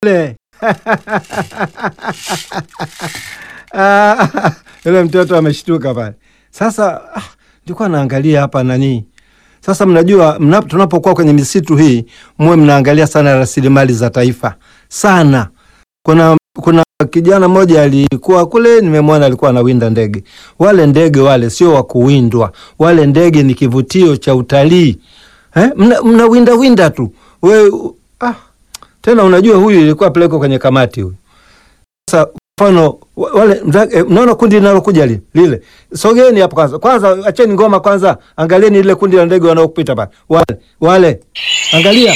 yule Ah, yule mtoto ameshtuka pale. Sasa ah, nilikuwa naangalia hapa nani. Sasa mnajua mna, tunapokuwa kwenye misitu hii muwe mnaangalia sana rasilimali za taifa sana. Kuna kuna kijana mmoja alikuwa kule, nimemwona alikuwa anawinda ndege. Wale ndege wale sio wa kuwindwa, wale ndege ni kivutio cha utalii eh? Mna, mna winda winda tu we, ah, tena unajua huyu ilikuwa pelekwa kwenye kamati huyu. Sasa mfano wa- wale mza- eh, mnaona kundi linalokuja lile lile, sogeni hapo kwanza, kwanza acheni ngoma kwanza, angalieni lile kundi la ndege wanaopita pale, wale wale, angalia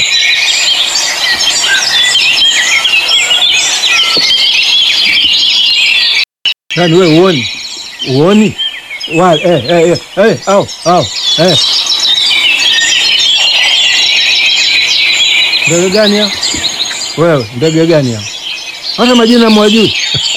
Yaani we uoni uoni wale eh, eh, eh, eh, au au eh. Ndege gani hao? Wewe ndege gani hao? Hata majina mwajui.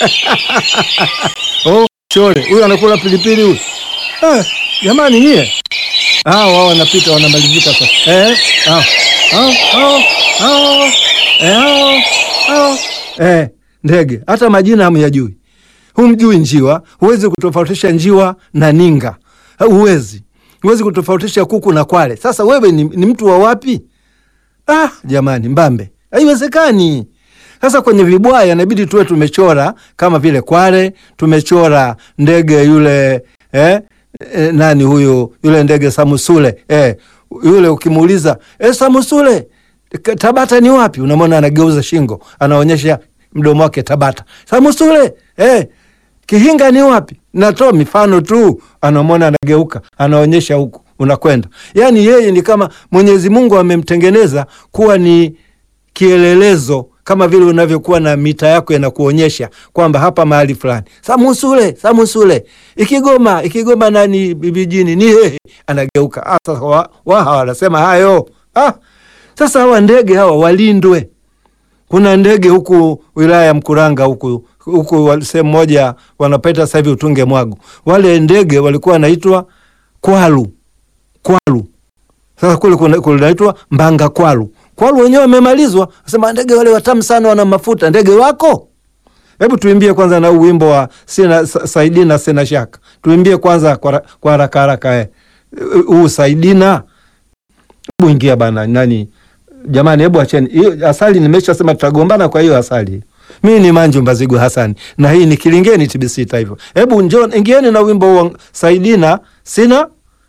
Oh, chole huyu anakula pilipili huyu. Eh, jamani nyie. Hao wao wanapita wanamalizika sasa. Eh, hao. Hao, hao, hao. Eh, hao, hao. Eh, ndege hata majina hamyajui. Humjui njiwa, huwezi kutofautisha njiwa na ninga, huwezi huwezi kutofautisha kuku na kwale. Sasa wewe ni, ni mtu wa wapi? Ah, jamani, mbambe, haiwezekani. Sasa kwenye vibwaya inabidi tuwe tumechora kama vile kwale, tumechora ndege yule eh, eh, nani huyu yule ndege Samusule eh, yule ukimuuliza eh, Samusule K- Tabata ni wapi? Unamwona anageuza shingo, anaonyesha mdomo wake Tabata. Samusule eh, Kihinga ni wapi? Natoa mifano tu, anamwona anageuka, anaonyesha huku, unakwenda. Yaani yeye ni kama Mwenyezi Mungu amemtengeneza kuwa ni kielelezo, kama vile unavyokuwa na mita yako inakuonyesha kwamba hapa mahali fulani. Samusule, Samusule, Ikigoma, Ikigoma nani vijijini ni hehe, anageuka. Ah, sasa wa, waha wanasema hayo. Ah, sasa hawa ndege hawa walindwe. Kuna ndege huku wilaya ya Mkuranga huku huku wa- sehemu moja wanapeta sasa hivi Utunge Mwagu. Wale ndege walikuwa wanaitwa kwalu kwalu. Sasa kule kuna- kunaitwa mbanga kwalu. Kwalu wenyewe wamemalizwa, sema ndege wale watamu sana, wana mafuta. Ndege wako? Hebu tuimbie kwanza na huu wimbo wa sina sa- Saidina sina shaka. Tuimbie kwanza kwa ra- kwa haraka haraka eh. Huu Saidina. Hebu ingia bana nani? Jamani, hebu acheni hiyo asali. Nimeshasema tutagombana kwa hiyo asali. Mimi ni Manju Mbazigu Hasani na hii ni Kilingeni TBC Taifa. Hebu njoo ingieni na wimbo wa Saidina sina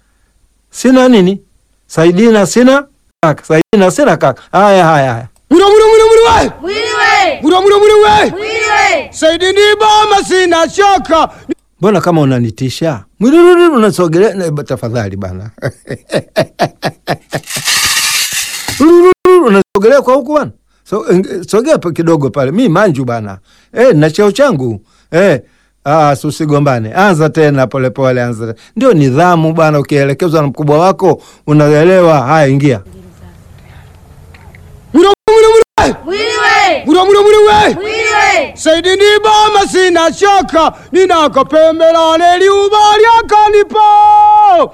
sina nini? Saidina sina kaka. Saidina sina kaka. Haya haya haya. Muro muro muro muro we! Mwiliwe! Muro muro muro we! Mwiliwe! Saidi ni bama sina shaka. Mbona kama unanitisha? Mwiliruri unasogelea na- tafadhali bana. Mwiliruri unasogelea kwa huku bana. So, eng- sogea pa kidogo pale. Mi manju bana. Eh, na cheo changu. Eh, ah, susigombane. Anza tena polepole pole, anza. tena. Ndio nidhamu bana, ukielekezwa na mkubwa wako unaelewa. Haya, ingia. Muro muro muro we! Mwiliwe! Muro muro muro we! Mwiliwe! Saidi ni bama sina shaka. Ninakapembelane liuba lyakanipa.